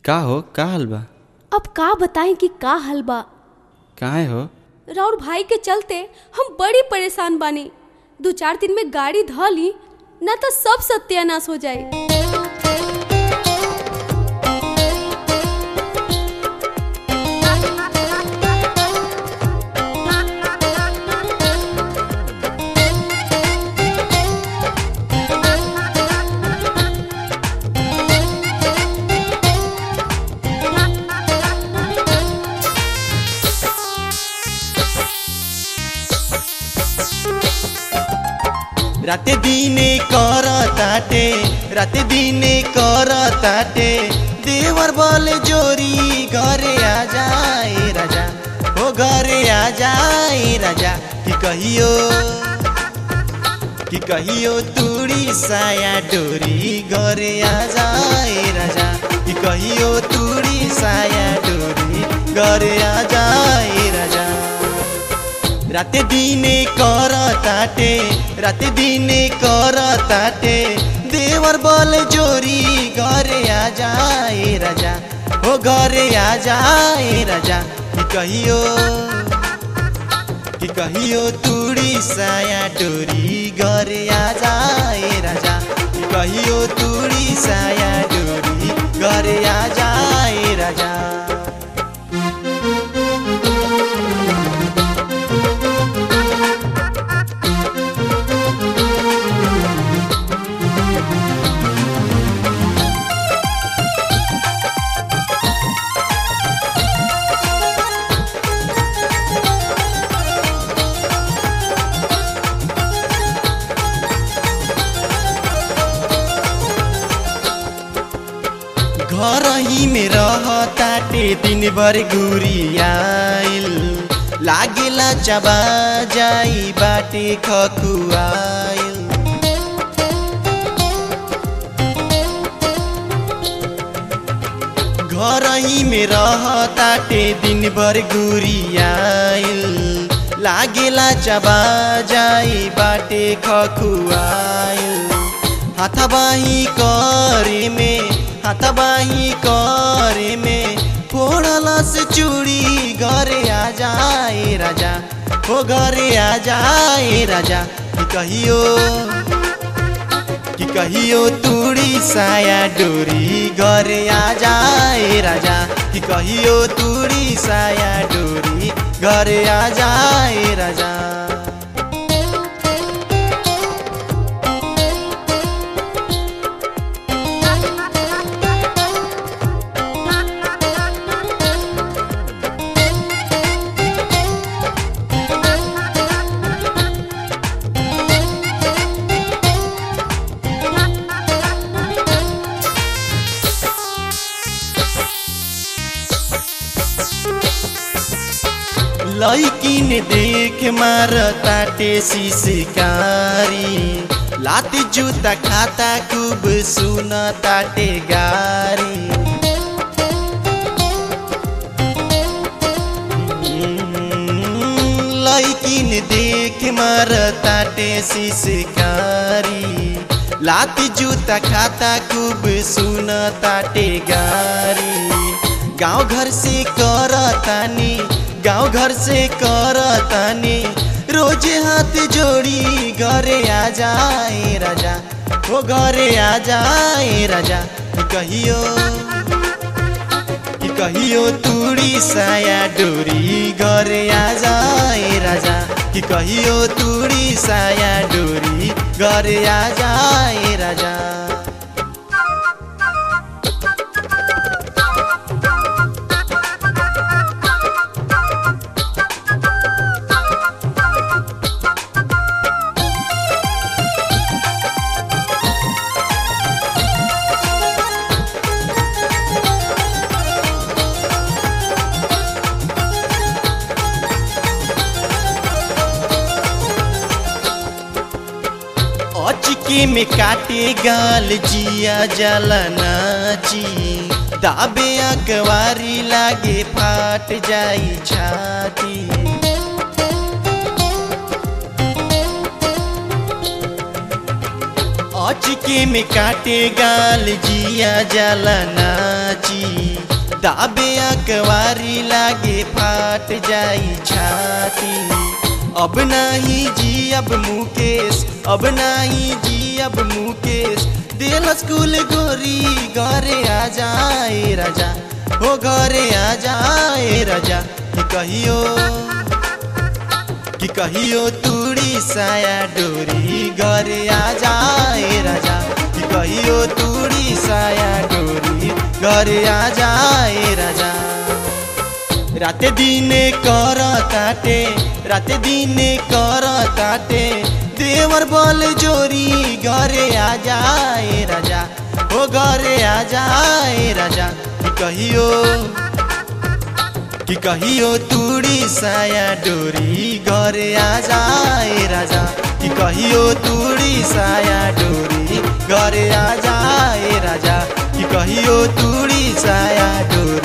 का हो का हाल बा अब का बताएं कि का हल बा काहे हो राउर भाई के चलते हम बड़ी परेशान बानी दो चार दिन में गाड़ी ध ली न तो सब सत्यानाश हो जाए রাতে দিনে কর তাটে রাতে দিনে কর তাটে দেওয়ার বলে জোরি ঘরে আ যায় রাজা ও ঘরে আ যায় রাজা কি কহিও কি কহিও তুড়ি সায়া ডোরি ঘরে আ যায় রাজা কি কহিও তুড়ি সায়া ডোরি ঘরে আ যায় রাজা রাতে দিনে কর তাটে রাতে দিনে কর তাটে দেওয়ার বলে জোরি ঘরে আ যায় রাজা ও ঘরে আ যায় রাজা কি কহিও কি কহিও তুড়ি সায়া ডোরি ঘরে আ যায় রাজা কি কহিও তুড়ি সায়া ডোরি ঘরে আ যায় রাজা घर ही में रहताटे दिन भर गुरियाइल लागेला चबा जाई बाटे खकुआइल घर ही में रहताटे दिन भर गुरियाइल लागेला चबा जाई बाटे खकुआइल हाथाबाही करे में हाथाबाही करे में फोड़ला से चूड़ी घरे आ जाए राजा हो घरे आ जाए राजा कि कहियो कि कहियो तूड़ी साया डोरी घरे आ जाए राजा कि कहियो तूड़ी साया डोरी घरे आ जाए राजा लैकिन देख मार ताटे शिकारी लाती जूता खाता खूब सुन ताटे गारी लैकिन देख मार ताटे शिकारी लाती जूता खाता खूब सुन ताटे गारी गाँव घर से कर तानी गाँव घर से कर तानी रोज हाथ जोड़ी घरे आ जाए राजा वो घरे आ जाए राजा कि कहियो कि कहियो तूड़ी साया डोरी घरे आ जाए राजा कि कहियो तूड़ी साया डोरी घरे आ जाए राजा अचके में काटे गाल जिया जलनाची दाबे अकवारी लागे फाट जाई छाती अच लइके में काटे गाल जिया जाला नाची दाबे अकवारी लागे फाट जाई छाती अब नाही जी अब मुकेश अब नाही जी अब मुकेश दिल स्कूल गोरी घरे आ जाए राजा हो घरे आ जाए राजा कि कहियो कि कहियो तूड़ी साया डोरी घरे आ जाए राजा कि कहियो तूड़ी साया डोरी घरे आ जाए राजा राते दिने कर ताटे राते दिने कर ताटे देवर बल जोरी घरे आ जाए राजा हो घरे आ जाए राजा कि कहियो कि कहियो तूड़ी साया डोरी घरे आ जाए राजा कि कहियो तूड़ी साया डोरी घरे आ जाए राजा कि कहियो तूड़ी साया डोरी